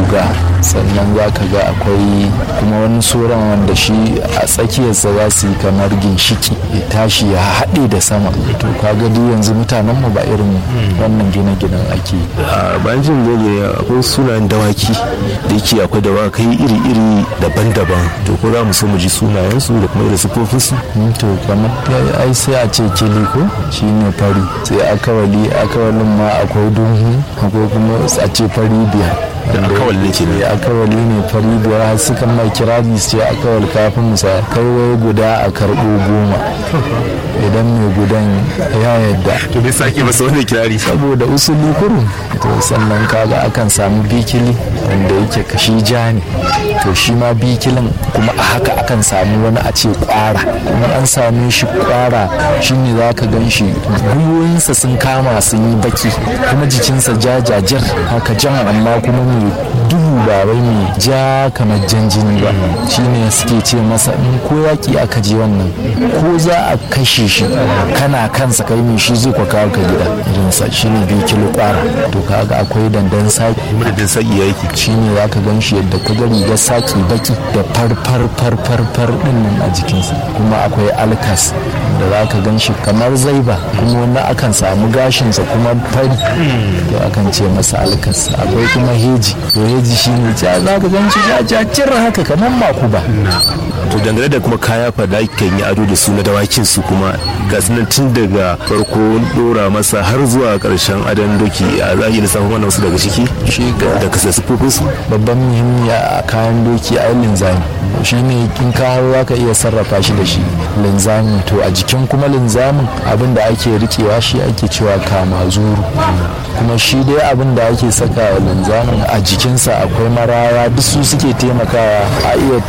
guga sannan za ka ga akwai kuma wani soran wanda shi a tsakiyarsa za su yi kamar ginshiki ya tashi ya haɗe da sama to kaga duk yanzu mutanen mu ba irin wannan gine-ginen ake a bayan jin goge akwai sunayen dawaki da yake akwai dawakai iri-iri daban-daban to ko za mu so mu ji sunayensu da kuma irin sifofinsu to kamar ai sai a ce kili ko shi ne fari sai akawali akawalin ma akwai duhu akwai kuma a ce fari biyar akawal ne ke ne akawali ne fari biyar har suka mai kirari su ce akawal kafin musa kai wai guda a karɓo goma idan mai gudan ya yadda to me sake masa wani kirari saboda usuli kurum to sannan kaga akan samu bikili wanda yake kashi ja ne to shi ma bikilin kuma a haka akan samu wani a ce kwara kuma an same shi kwara shine za ka gan shi gwiwoyinsa sun kama sun yi baki kuma jikinsa jajajar haka jan amma kuma mai duhu ba wai mai ja kamar jan jini ba shine suke ce masa in ko yaki aka je wannan ko za a kashe shi kana kansa kai mai shi zai kwa kawo ka gida irinsa shine bikili kwara to kaga akwai dandan saki madadin saki ya yake shine za ka gan shi yadda ka ga rigar saki baki da farfar farfar far din nan a jikinsa kuma akwai alkas da za ka gan shi kamar zaiba kuma wani akan samu gashinsa kuma fari to akan ce masa alkas akwai kuma heji to heji shine ja za ka gan shi jajajir haka kamar makuba to dangane da kuma kaya fa da kan yi ado da su na dawakin su kuma ga sunan tun daga farko dora masa har zuwa karshen adon doki a za a yi lissafin wannan wasu daga ciki shi ga da kasa sufofin su babban muhimmi a kayan doki a linzami shi ne in kawo za ka iya sarrafa shi da shi linzami to a jikin kuma linzamin abin da ake rikewa shi ake cewa kama zuru kuma shi dai abin da ake saka wa linzamin a jikinsa akwai maraya duk su suke taimakawa a iya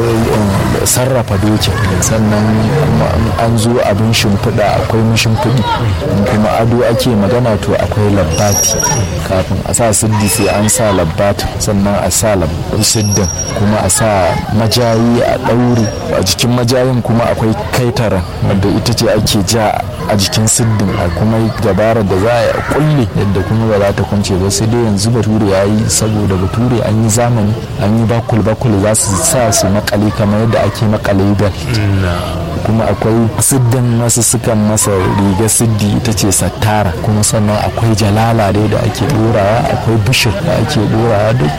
sarrafa dokin sannan kuma an zo abin shimfiɗa akwai mashimfiɗi kuma ado ake magana to akwai labbati kafin a sa siddi sai an sa labbati sannan a sa siddin kuma a sa majayi a ɗaure a jikin majayin kuma akwai kaitara wanda ita ce ake ja a jikin siddin a kuma dabarar da za a kulle yadda kuma ba za ta kwance ba sai dai yanzu bature ya yi saboda bature an yi zamani an yi bakul bakul za su sa su makale kamar yadda ake makale bel kuma akwai siddin wasu sukan masa riga siddi ita ce sattara kuma sannan akwai jalala dai da ake dorawa akwai bishir da ake dorawa duk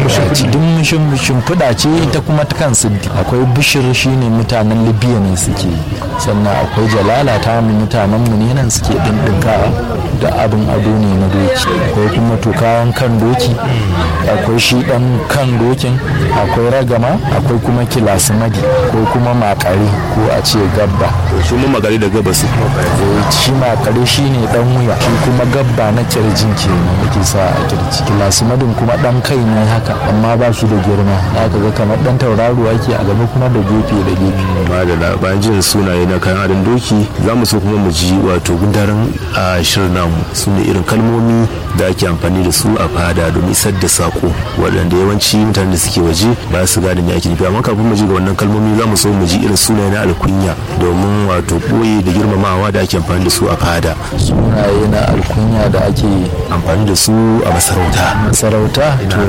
shimfiɗa ce ita kuma ta kan siddi akwai bishir shine mutanen libya ne suke sannan akwai jalala ta mu mutanen mu ne nan suke dindinkawa da abin ado ne na doki akwai kuma tukawan kan doki akwai shi dan kan dokin akwai ragama akwai kuma kilasimadi ko kuma makare ko a ce gabba su mun magari da gaba su shi makare shi ne dan wuya shi kuma gabba na kirjin ke yake sa a kirji kilasimadin kuma dan kai ne haka amma ba su da girma haka ga kamar dan tauraro ake a gaba kuma da gefe da gefe madala bayan jin sunaye na kayan adon doki za mu so kuma mu ji wato gundarin a shirin namu su ne irin kalmomi da ake amfani da su a fada domin isar da sako waɗanda yawanci mutanen da suke waje ba su gane me ake nufi amma kafin mu ji ga wannan kalmomi za mu so mu ji irin sunaye na alkunya domin wato ɓoye da girmamawa da ake amfani da su a fada sunaye na alkunya da ake amfani da su a masarauta masarauta to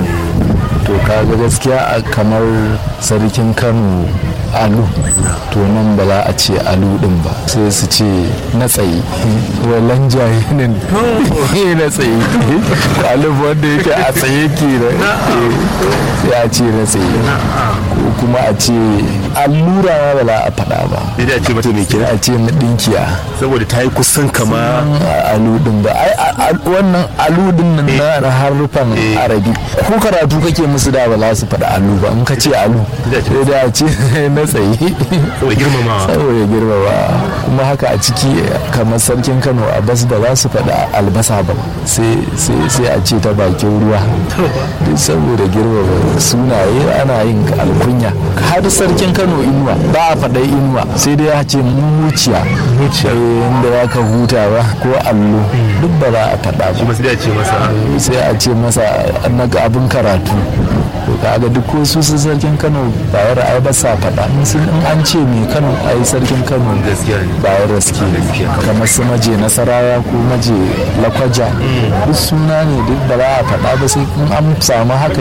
to kaga gaskiya kamar sarkin kano alu to nan ba za a ce alu din ba sai su ce na tsaye walan jahilin na tsaye alu wanda yake a tsaye ke da sai a ce na tsaye ko kuma a ce allura ba za a faɗa ba sai a ce mata mai kira a ce na ɗinkiya saboda ta yi kusan kama alu din ba ai wannan alu din nan na harufan arabi ko karatu kake musu da ba za su faɗa alu ba in ka ce alu sai da a ce na tsaye saboda girmamawa saboda girmamawa kuma haka a ciki kamar sarkin kano a bas ba za su faɗa albasa ba sai a ce ta bakin ruwa duk saboda girmama sunaye ana yin alkunya har sarkin kano inuwa ba a faɗa inuwa sai dai ya ce muciya muciya inda ya ka huta ba ko allo duk ba za a faɗa ba sai a ce masa sai a ce masa na abin karatu to kaga duk ko su su sarkin kano ba ya ra'ayi ba sa faɗa in sun in an ce mai kano a yi sarkin kano gaskiya ne ba ya raske kamar su maje nasarawa ko maje lakwaja duk suna ne duk ba za a faɗa ba sai in an samu haka